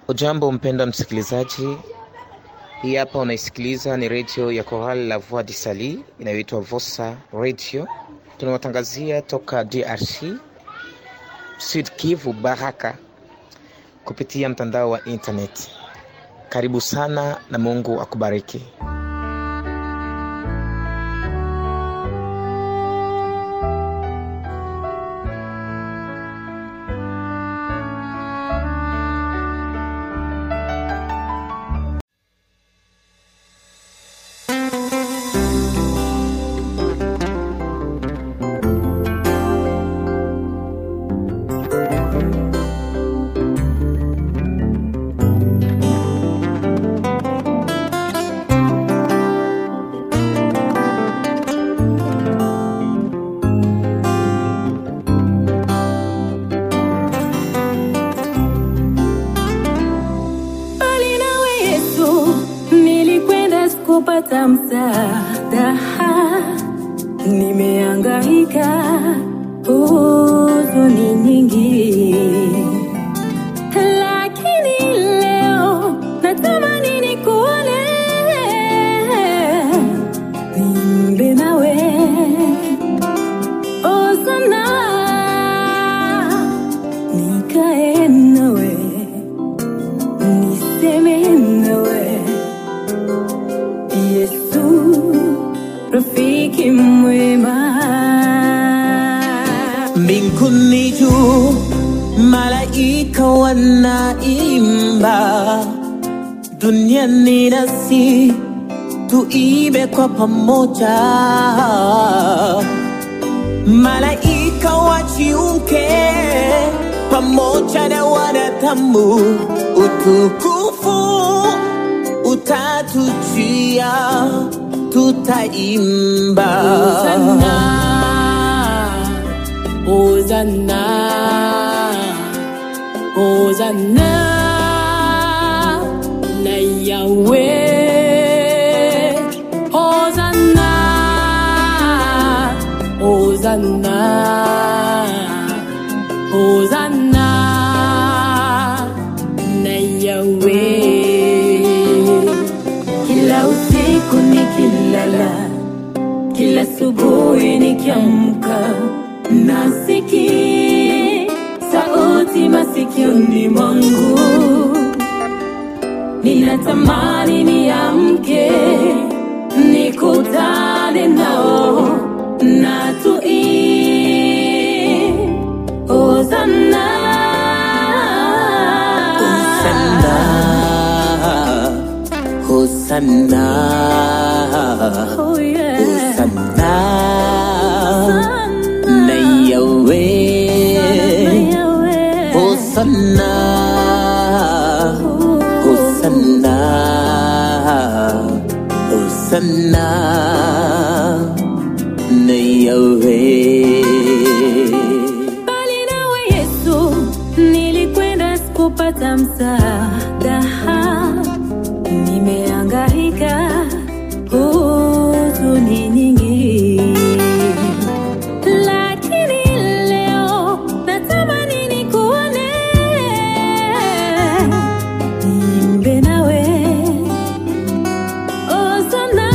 Ujambo mpenda msikilizaji, hii hapa unaisikiliza ni redio ya Chorale La Voix du Sali inayoitwa Vosa Radio. Tunawatangazia toka DRC, Sud Kivu, Baraka, kupitia mtandao wa internet. Karibu sana na Mungu akubariki. Bali nawe Yesu, nilikwenda sikupata msaada, nimehangaika huzuni nyingi, lakini leo natamani nikuone, nimbe nawe Osana, nikae nawe niseme nawe Yesu, rafiki mwema. Mbinguni juu malaika wanaimba, duniani nasi tuimbe kwa pamoja. Malaika wajiunge pamoja na wanadamu, utukufu utatujia, tutaimba Hosanna, Hosanna, Hosanna, na Yahweh. Hosanna, Hosanna, Hosanna, na Yahweh. Kila usiku nikilala kila asubuhi nikiamka nasikia sauti masikioni mwangu, ninatamani niamke nikutane nao na tuimbe Hosanna, Hosanna, Hosanna, oh yeah. Hosanna, Hosanna, na Yahweh. Yahweh. Hosanna, Hosanna, Hosanna, na Yahweh. Bali nawe Yesu, nilikwenda sikupata msaada, nimehangaika huzuni nyingi, lakini leo natamani nikuone, niimbe nawe Hosanna,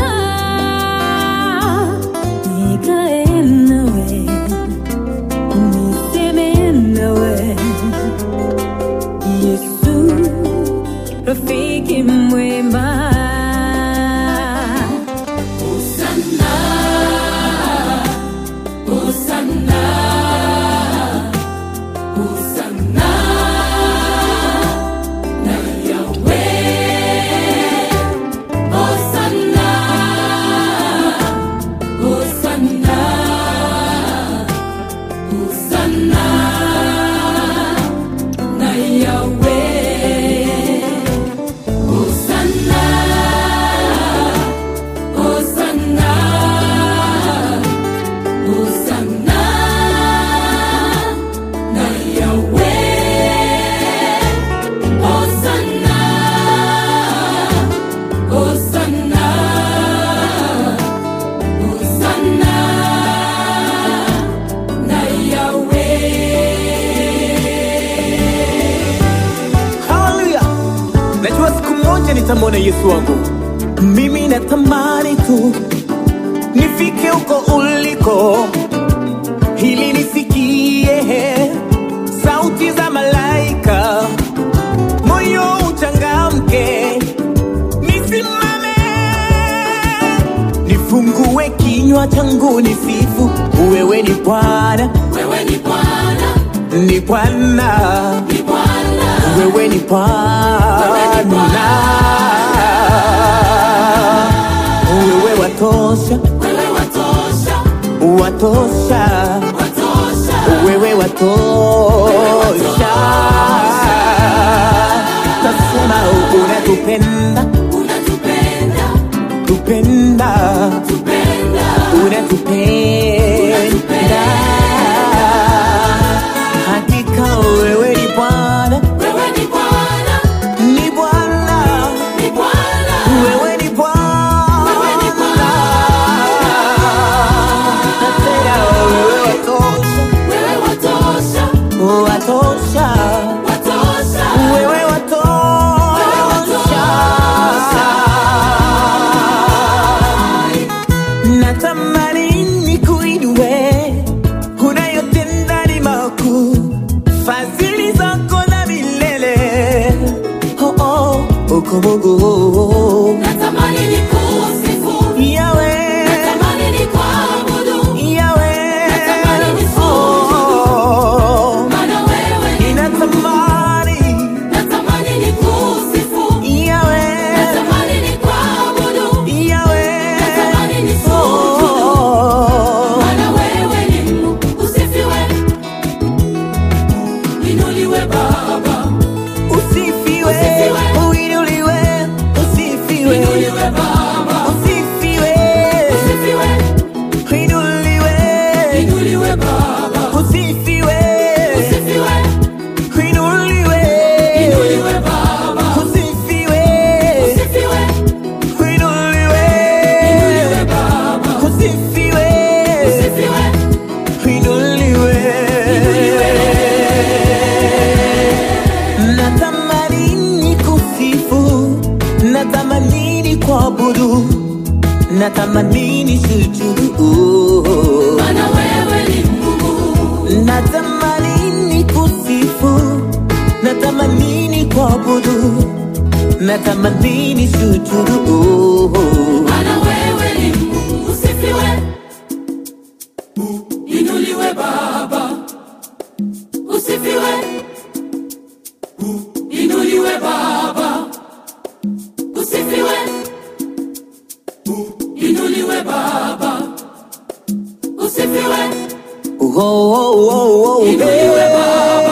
nikae nawe niseme nawe Yesu, nitamwona Yesu wangu. Mimi natamani tu nifike huko uliko, ili nisikie sauti za malaika, moyo uchangamke, nisimame, nifungue kinywa changu nisifu, wewe ni Bwana, Wewe ni Bwana, ni Bwana ni Bwana, wewe ni Bwana, wewe watosha, wewe watosha, watosha, watosha, wewe watosha. Tasema unatupenda, unatupenda, tupenda, tupenda, unatupenda. Hakika wewe ni Bwana, wewe ni Bwana, ni Bwana. ni Bwana, Wewe ni Bwana. Wewe ni Bwana. Tena wewe watosha, wewe watosha, watosha. watosha, Wewe watosha. Natamani nikuinue, unayotenda ni makuu, fadhili zako na milele. Oh, oh, uko Mungu. natamani nikusifu, Yahweh. natamani nikuabudu, Yahweh. Natamani nisujudu. Oh, maana wewe ni ninatamani natamani nikusifu, Yahweh. natamani nikuabudu, Yahweh. natamani nisujudu. Oh, Maana wewe ni Mungu, usifiwe, inuliwe Baba, usifiwe, Usifiwe. uinuliwe, usifiwe, inuliwe Baba, usifiwe, usifiwe, uinuliwe, inuliwe Baba, usifiwe, usifiwe, uinuliwe, inuliwe Baba, usifiwe, usifiwe, uinuliwe, inuliwe Baba, usifiwe, usifiwe, uinuliwe. Natamani nikusifu, natamani nikuabudu, natamani nisujudu. maana wewe ni Mungu, Natamani nikusifu, natamani nikuabudu, natamani nisujudu. maana wewe ni Mungu, usifiwe, inuliwe Baba, usifiwe, inuliwe Baba, usifiwe, inuliwe Baba, usifiwe, Oh, oh, oh, oh, inuliwe yeah. Baba,